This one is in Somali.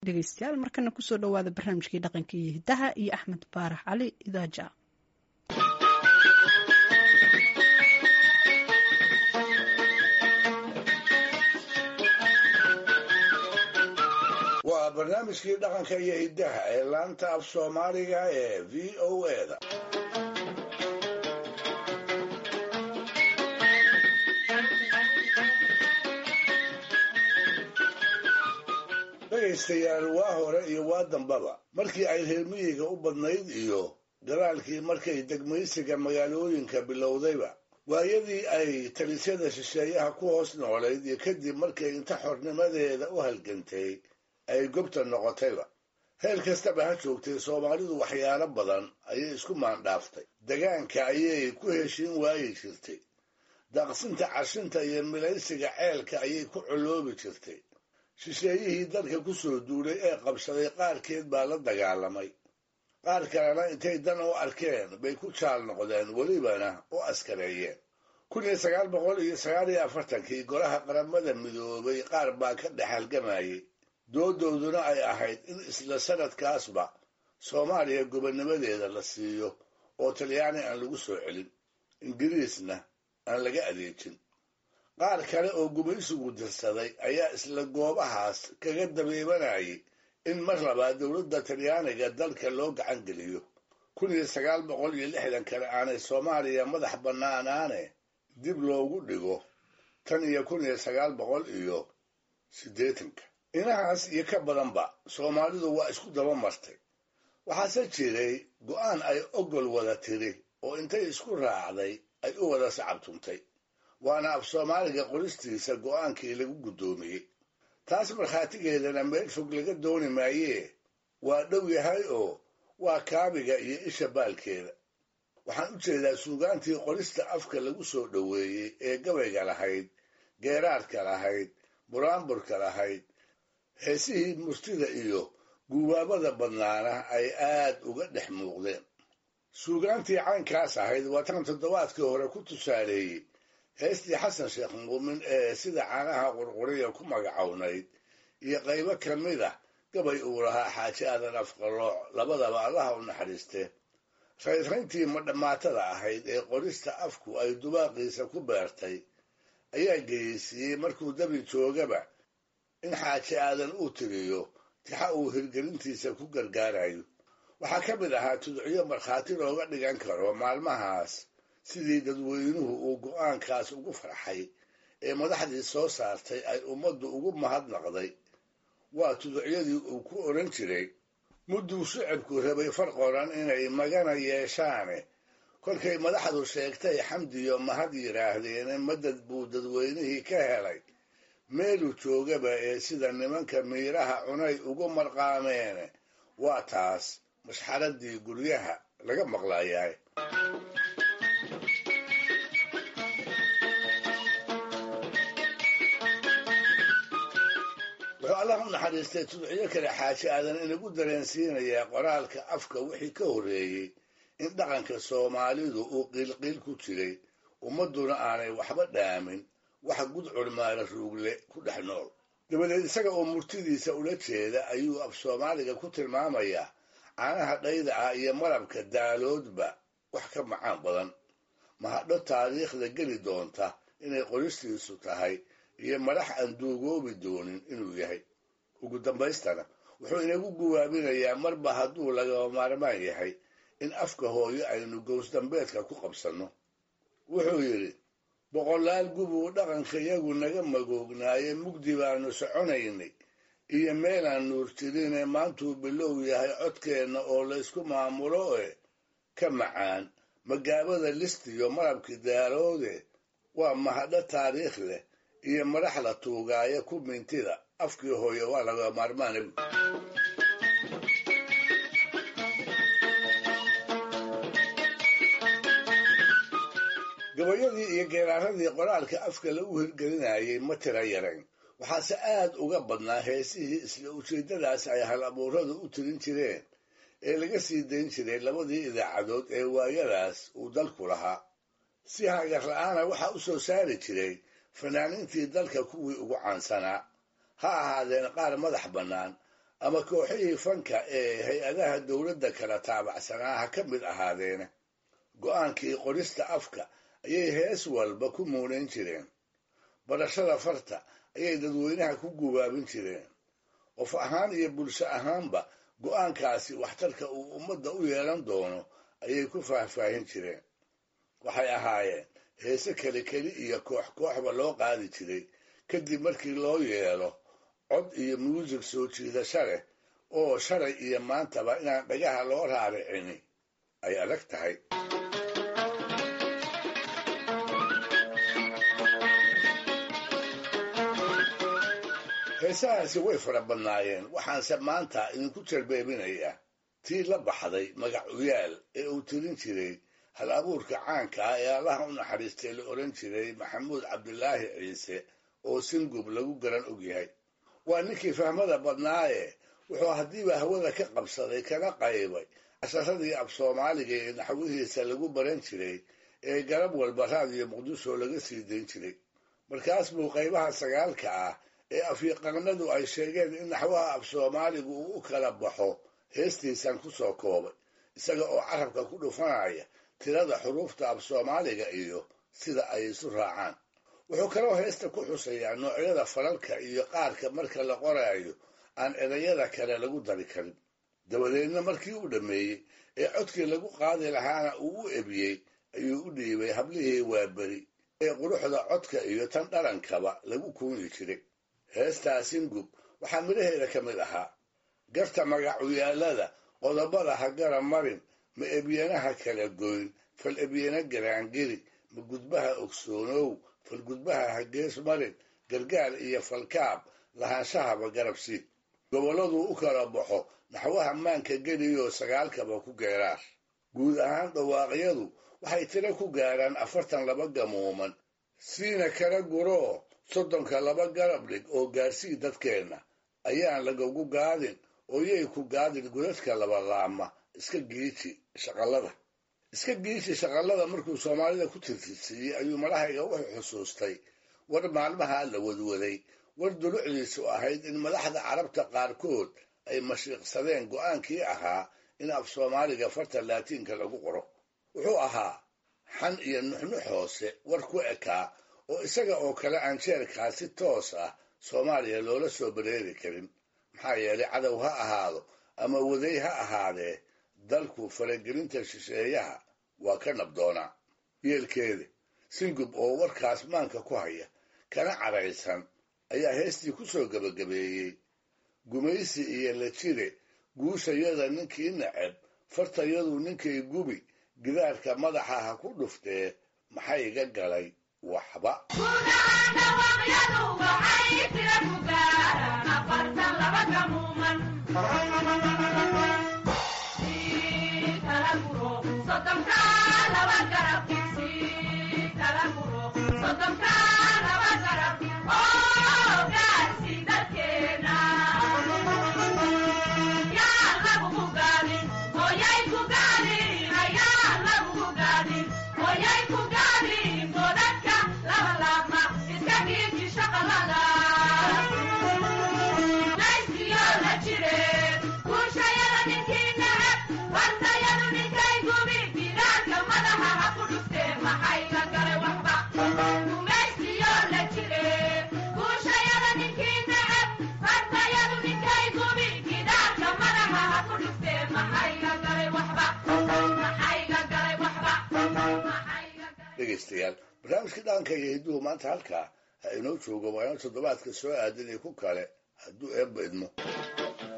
dhegeystayaal markana kusoo dhawaada barnaamijkii dhaqanka iyo hidaha iyo axmed baarax cali idaaja waa barnaamijkii dhaqanka iyo hidaha ee laanta af soomaaliga ee v o eda dhegaystayaal waa hore iyo waa dambaba markii ay reer miyiga u badnayd iyo gadaalkii markay degmaysiga magaalooyinka bilowdayba waayadii ay talisyada shisheeyaha ku hoos noolayd iyo kadib markay inta xornimadeeda u halgantay ay gobta noqotayba heel kastaba ha joogtay soomaalidu waxyaalo badan ayay isku maandhaaftay degaanka ayay ku heshiin waayi jirtay daaqsinta cashinta iyo milaysiga ceelka ayay ku coloobi jirtay shisheeyihii dalka ku soo duulay ee qabsaday qaarkeed baa la dagaalamay qaar kalena intay dan u arkeen bay ku jaal noqdeen welibana u askareeyeen kun iyo sagaal boqol iyo sagaal iyo afartankii golaha qaramada midoobay qaar baa ka dhex halgamayay doodooduna ay ahayd in isla sanadkaasba soomaaliya gobonnimadeeda la siiyo oo talyaani aan lagu soo celin ingiriisna aan laga adeejin qaar kale oo gumaysigu dirsaday ayaa isla goobahaas kaga dabeebanayay in mar labaad dowladda talyaaniga dalka loo gacan geliyo kun iyo sagaal boqol iyo lixdan kale aanay soomaaliya madax bannaanaane dib loogu dhigo tan iyo kun iyo sagaal boqol iyo siddeetanka inahaas iyo ka badanba soomaalidu waa isku daba martay waxaase jiray go'aan ay ogol wada tiri oo intay isku raacday ay u wada sacabtuntay waana af soomaaliga qoristiisa go'aankii lagu guddoomiyey taas markhaatigeedana meel fog laga dooni maayee waa dhow yahay oo waa kaabiga iyo isha baalkeeda waxaan u jeedaa suugaantii qorista afka lagu soo dhoweeyey ee gabayga lahayd geeraarka lahayd buraanburka lahayd heesihii murtida iyo guubaabada badnaana ay aad uga dhex muuqdeen suugaantii caynkaas ahayd waa tan toddobaadkii hore ku tusaaleeyey heestii xasan sheekh muumin ee sida caanaha qurquriya ku magacownayd iyo qaybo ka mid ah gabay uu lahaa xaaji aadan afqalooc labadaba allaha u naxariiste raynrayntii madhammaatada ahayd ee qorista afku ay dubaaqiisa ku beertay ayaa geyeysiiyey markuu dabi joogaba in xaaji aadan uu tiriyo tixa uu hirgelintiisa ku gargaarayo waxaa ka mid ahaa tudciyo markhaati looga dhigan karo maalmahaas sidii dadweynuhu uu go'aankaas ugu farxay ee madaxdii soo saartay ay ummaddu ugu mahadnaqday waa tuducyadii uu ku odhan jiray mudduu shicibku rabay far qoran inay magana yeeshaane kolkay madaxdu sheegtay xamdiyo mahad yidhaahdeene madad buu dadweynihii ka helay meeluu joogaba ee sida nimanka miiraha cunay ugu marqaameene waa taas mashxaradii guryaha laga maqlayaay wuxuu allah u naxariistay tudciyo kale xaaji aadan inagu dareensiinayaa qoraalka afka wixii ka horreeyey in dhaqanka soomaalidu uu qiilqiil ku jiray ummadduna aanay waxba dhaamin wax gudcur maala ruugle ku dhex nool dabadeed isaga oo murtidiisa ula jeeda ayuu af soomaaliga ku tilmaamayaa caanaha dhayda ah iyo malabka daaloodba wax ka macaan badan mahadho taariikhda geli doonta inay qoristiisu tahay iyo madax aan duugoobi doonin inuu yahay ugu dambaystana wuxuu inagu guwaabinayaa marba hadduu lagaba maarmaan yahay in afka hooyo aynu gowsdambeedka ku qabsanno wuxuu yidhi boqolaal gubuu dhaqankayagu naga magoognaaye mugdi baanu soconaynay iyo meelaan nuur jirine maantuu bilow yahay codkeenna oo laysku maamulo e ka macaan magaabada listiyo malabki daaloode waa mahadho taariikh leh iyo madax la tuugaayo ku mintida afkii hooye waa laga maarmaana gabayadii iyo geeraaradii qoraalka afka lagu hirgelinayay ma tira yarayn waxaase aad uga badnaa heesihii isla ujeeddadaas ay hal abuuradu u tirin jireen ee laga sii dayn jiray labadii idaacadood ee waayadaas uu dalku lahaa si hagar la-aana waxaa u soo saari jiray fanaaniintii dalka kuwii ugu caansanaa ha ahaadeen qaar madax bannaan ama kooxihii fanka ee hay-adaha dowladda kala taabacsanaa ha ka mid ahaadeena go-aankii qorista afka ayay hees walba ku muunayn jireen barashada farta ayay dadweynaha ku gubaabin jireen qof ahaan iyo bulsho ahaanba go-aankaasi waxtarka uu ummadda u yeelan doono ayay ku faahfaahin jireen waxay ahaayeen heese keli keli iyo koox kooxba loo qaadi jiray kadib markii loo yeelo cod iyo muusig soo jiidasho leh oo shalay iyo maantaba inaan dhagaha loo raaricini ay adag tahay heesahaasi way fara badnaayeen waxaanse maanta idinku jarbeebinayaa tii la baxday magac uyaal ee uu tirin jiray hal abuurka caanka ah ee allaha u naxariistay la odhan jiray maxamuud cabdilaahi ciise oo singub lagu garan ogyahay waa ninkii fahmada badnaaye wuxuu haddiiba hawada ka qabsaday kana qaybay casharadii af soomaaliga ee naxwihiisa lagu baran jiray ee garab walba raadiyo muqdisho laga sii dayn jiray markaas buu qaybaha sagaalka ah ee afyaqaanadu ay sheegeen in naxwaha af soomaaligu uu u kala baxo heestiisan ku soo koobay isaga oo carabka ku dhufanaya tirada xuruufta af soomaaliga iyo sida ay isu raacaan wuxuu kaloo heesta ku xusayaa noocyada falalka iyo qaarka marka la qoraayo aan erayada kale lagu dari karin dabadeedna markii uu dhammeeyey ee codkii lagu qaadi lahaana uu u ebiyey ayuu u dhiibay hablihii waaberi ee quruxda codka iyo tan dhalankaba lagu kuuni jiray heestaa singub waxaa midhaheeda ka mid ahaa garta magacuyaalada qodobada ha gara marin ma ebyanaha kala goyn fal ebyana garaangeli ma gudbaha ogsoonow fal gudbaha ha gees marin gargaar iyo falkaab lahaanshahaba garabsiid gobolladuu u kala baxo naxwaha maanka geliyoo sagaalkaba ku geeraar guud ahaan dhawaaqyadu waxay tiro ku gaaraan afartan laba gamuuman siina kala guroo soddonka laba garab dhig oo gaarsii dadkeenna ayaan lagagu gaadin oo yay ku gaadin godadka labalaama iska giiji shaqallada iska giiji shaqallada markuu soomaalida ku tirtirsiiyey ayuu madahayga wuxuu xusuustay war maalmaha la wadwaday war dulucdiisu ahayd in madaxda carabta qaarkood ay mashiiqsadeen go'aankii ahaa in af soomaaliga farta laatiinka lagu qoro wuxuu ahaa xan iyo nuxnux hoose war ku ekaa oo isaga oo kale aan jeerkaa si toos ah soomaaliya loola soo bareeri karin maxaa yeelay cadow ha ahaado ama waday ha ahaadee dalku faragelinta shisheeyaha waa ka nabdoonaa yeelkeeda singub oo warkaas maanka ku haya kana cadhaysan ayaa heestii ku soo gebagabeeyey gumaysi iyo la jire guushayada ninkii nacab fartayadu ninkay gubi gidaarka madaxa ha ku dhuftee maxay iga galay waxba dhegaystayaal barnaamijka dhaqanka iyo hidduhu maanta halkaa ha inoo joogo waa inoo toddobaadka soo aadan iyo ku kale hadduu eebba idmo